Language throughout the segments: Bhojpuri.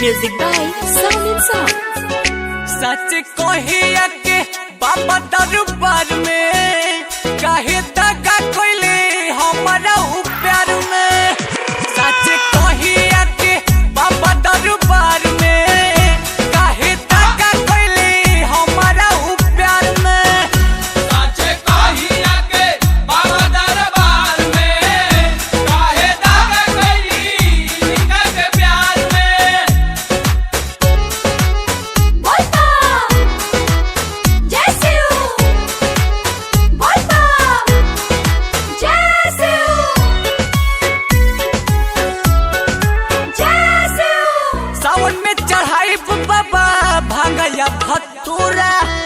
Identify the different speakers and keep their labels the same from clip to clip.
Speaker 1: Music by Sound and Sound.
Speaker 2: सच कहिया के बाबा दरबार में काहे दगा कोइले हमारा उ प्यार में सच कहिया के बाबा दरबार में काहे दगा कोइले हमारा उ प्यार में
Speaker 3: साचे कहिया के बाबा दरबार में काहे दागा कैली निका के प्यार में
Speaker 1: Volta! Jessiu! Volta! Jessiu! Jessiu!
Speaker 2: सावन में चढ़ाई बाबा भांगया भतूरा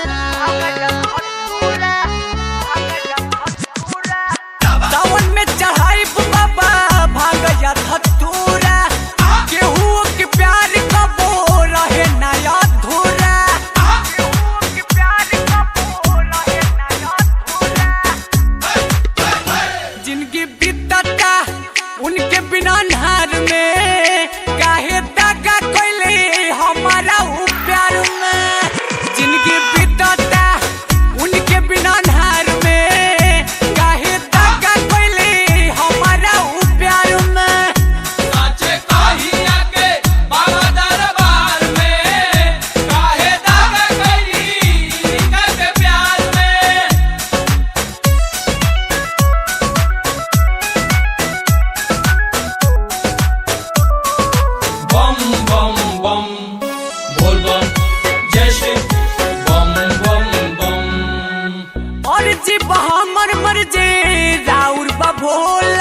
Speaker 2: सावन में चढ़ाई बाबा भांगया भतूरा केहू के प्यार कबो रहे नया अधूरा केहू के प्यार कबो रहे नया अधूरा जिनकी बीतता उनके बिना नहर में काहे दगा कोइले हमारा उ प्यार में जिनकी बीतता उनके बिना नहर में काहे दगा कोइले हमारा उ प्यार में
Speaker 3: साचे कहिया के बाबा दरबार में काहे दागा कैली निका के प्यार में बम बम बम बोल बम जय श्री बम बम बम
Speaker 2: और जी हमर मर जे राउर बा भोला